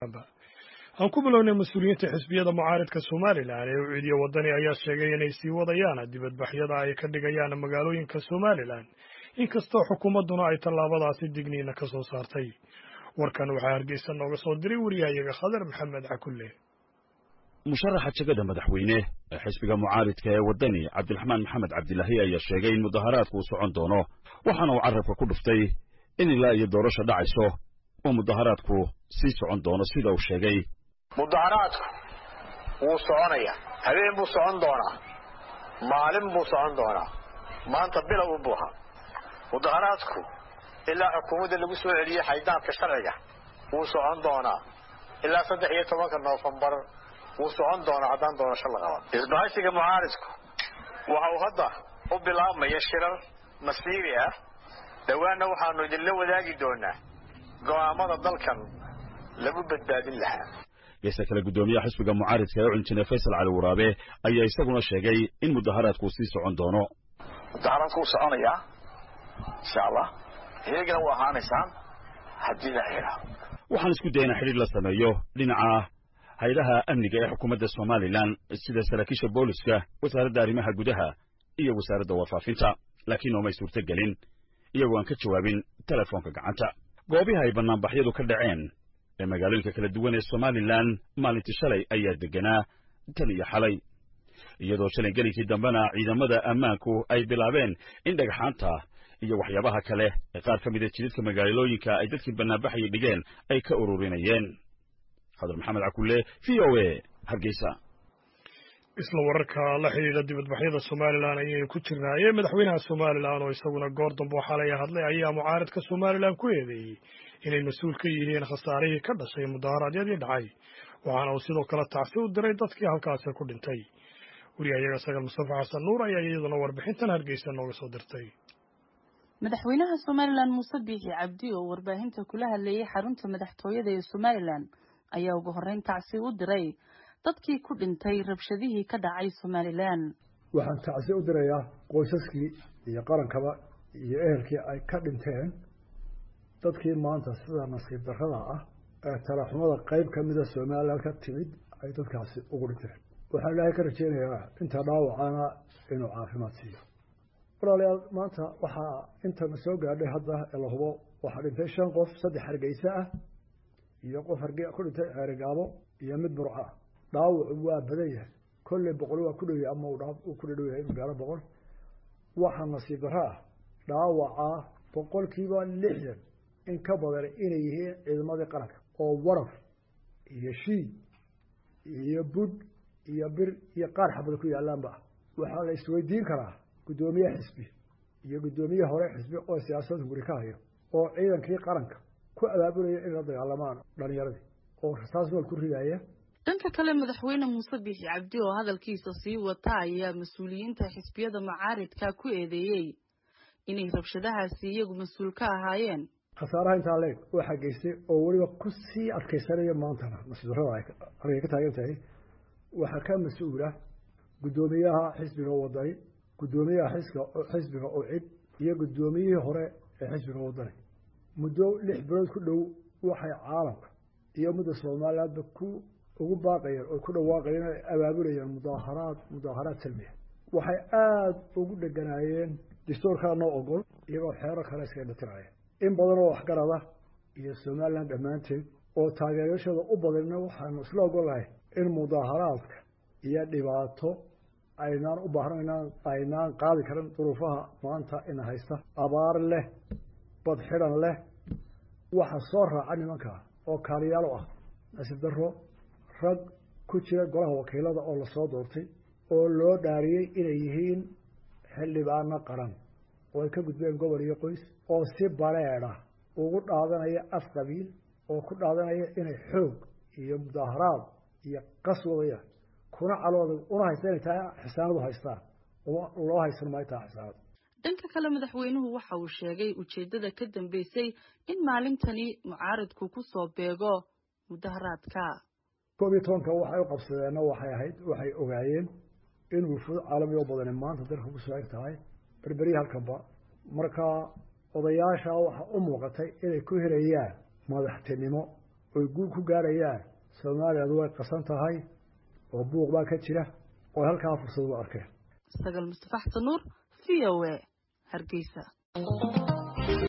haatanba aan ku bilownay mas-uuliyiinta xisbiyada mucaaridka somalilan ee u ciidiya waddani ayaa sheegay inay sii wadayaan dibadbaxyada ay ka dhigayaan magaalooyinka somalilan inkastoo xukuumadduna ay tallaabadaasi digniina ka soo saartay warkan waxaa hargeysa nooga soo diray wariyahayaga khadar maxamed cakulle musharaxa jegada madaxweyne ee xisbiga mucaaridka ee waddani cabdiraxmaan maxamed cabdilaahi ayaa sheegay in mudaharaadku uu socon doono waxaana uu carrabka ku dhuftay in ilaa iyo doorasho dhacayso uu mudaharaadku sii socon doono sida uu sheegay mudaharaadku wuu soconayaa habeen buu socon doonaa maalin buu socon doonaa maanta bilow u buuha mudaharaadku ilaa xukuumadda lagu soo celiyey xaydaanka sharciga wuu socon doonaa ilaa saddex iyo tobanka noofembar wuu socon doonaa haddaan doorasho la qaban isbahaysiga mucaaridku waxa uu hadda u bilaabmaya shirar masiiri ah dhowaanna waxaanu idinla wadaagi doonaa go'aamada dalkan lagu badbaadin lahaa geesta kale guddoomiyaha xisbiga mucaaridka ee cunjine faysal cali waraabe ayaa isaguna sheegay in mudaharaadku sii socon doono mudaharaadku wuu soconayaa insha allah iyagana waa ahaanaysaan haddii la xidha waxaan isku daynaa xidhiir la sameeyo dhinaca haydaha amniga ee xukuumadda somalilan sida saraakiisha booliska wasaaradda arrimaha gudaha iyo wasaaradda warfaafinta laakiin oomay suurto gelin iyagoo aan ka jawaabin telefoonka gacanta goobihi ay bannaanbaxyadu ka dhaceen ee magaalooyinka kala duwan ee somalilan maalintii shalay ayaa degganaa tan iyo xalay iyadoo shalay gelinkii dambena ciidamada ammaanku ay bilaabeen in dhagxaanta iyo waxyaabaha kale ee qaar ka mida jidadka magaalooyinka ay dadkii bannaanbaxaya dhigeen ay ka ururinayeen khadar maxamed cakulle v o a hargeysa isla wararka la xidhiidha dibadbaxyada somalilan ayaynu ku jirnaayee madaxweynaha somalilan oo isaguna goor dambe oo xalay hadlay ayaa mucaaridka somalilan ku eedeeyey inay mas-uul ka yihiin khasaarihii ka dhashay mudaharaadyadii dhacay waxaana uu sidoo kale tacsi u diray dadkii halkaasi ku dhintay wariyahayaga sagal mustafa xasan nuur ayaa iyaduna warbixintan hargeysa nooga soo dirtay madaxweynaha somalilan muuse biixi cabdi oo warbaahinta kula hadlayay xarunta madaxtooyada ee somalilan ayaa ugu horreyn tacsi u diray dadkii ku dhintay rabshadihii ka dhacay somalilan waxaan tacsi u dirayaa qoysaskii iyo qarankaba iyo ehelkii ay ka dhinteen dadkii maanta sida nasiib darrada ah ee talaxumada qayb ka mida somalilan ka timid ay dadkaasi ugu dhinteen waxaan ilaahay ka rajeynayaa inta dhaawacana inuu caafimaad siiyo walaalayaal maanta waxaa intana soo gaadhay hadda ee la hubo waxaa dhintay shan qof saddex hargeysa ah iyo qof harge ku dhintay ceerigaabo iyo mid burco ah dhaawacu waa badan yahay kolley boqol waa ku dhow yahay ama uu ku dhadhow yahay gaaro boqol waxaa nasiib darro ah dhaawacaa boqolkiiba lixdan in ka badan inay yihiin ciidamadii qaranka oo waraf iyo shiid iyo bud iyo bir iyo qaar xabada ku yaalaanba ah waxaa la isweydiin karaa guddoomiye xisbi iyo guddoomiye hore xisbi oo siyaasadda guri ka hayo oo ciidankii qaranka ku abaabulaya inay la dagaalamaan dhalinyaradii oo rasaas nool ku ridaya dhanka kale madaxweyne muuse biixi cabdi oo hadalkiisa sii wata ayaa mas-uuliyiinta xisbiyada mucaaridka ku eedeeyey inay rabshadahaasi iyagu mas-uul ka ahaayeen khasaaraha intaa leeg waxaa geystay oo weliba ku sii adkaysanaya maantana nasiibdarrada argay ka taagan tahay waxaa ka mas-uula guddoomiyaha xisbiga wadani guddoomiyaha xisbiga ucid iyo guddoomiyihii hore ee xisbiga wadani muddo lix bilood ku dhow waxay caalamka iyo mudda somalilandba ku ugu baaqayeen oo ku dhawaaqayeen ay abaabulayeen mudaaharaad mudaaharaad salmiya waxay aada ugu dheganaayeen dastuurkaa noo ogol iyagoo xeero kale iskaga dhatiraya in badan oo waxgarada iyo somaliland dhammaanteed oo taageerashooda u badanna waxaanu isla ogolahay in mudaaharaadka iyo dhibaato aynaan u baahnaynaan aynaan qaadi karin duruufaha maanta ina haysta abaar leh bad xidhan leh waxa soo raaca nimanka oo kaaliyaalo ah nasiib darro rag ku jira golaha wakiilada oo lasoo doortay oo loo dhaariyey inay yihiin xildhibaano qaran oo ay ka gudbeen gobol iyo qoys oo si bareedha ugu dhaadanaya af qabiil oo ku dhaadanaya inay xoog iyo mudaaharaad iyo qas wadayaan kuna calooda una haysta inay tahay xisaanadu haystaan loo haysan maayo taha xisaanad dhanka kale madaxweynuhu waxa uu sheegay ujeeddada ka dambeysay in maalintani mucaaridku ku soo beego mudaharaadka koob iyo tobanka waxay u qabsadeenna waxay ahayd waxay ogaayeen in wufuud caalami oo badani maanta dalka ku soo eg tahay berberyi halkanba marka odayaasha waxaa u muuqatay inay ku helayaan madaxtinimo oy guul ku gaarayaan soomaaliyadu way qasan tahay oo buuq baa ka jira oo halkaa fursad u arkeen sagal mustafax tanuur v o a hargeysa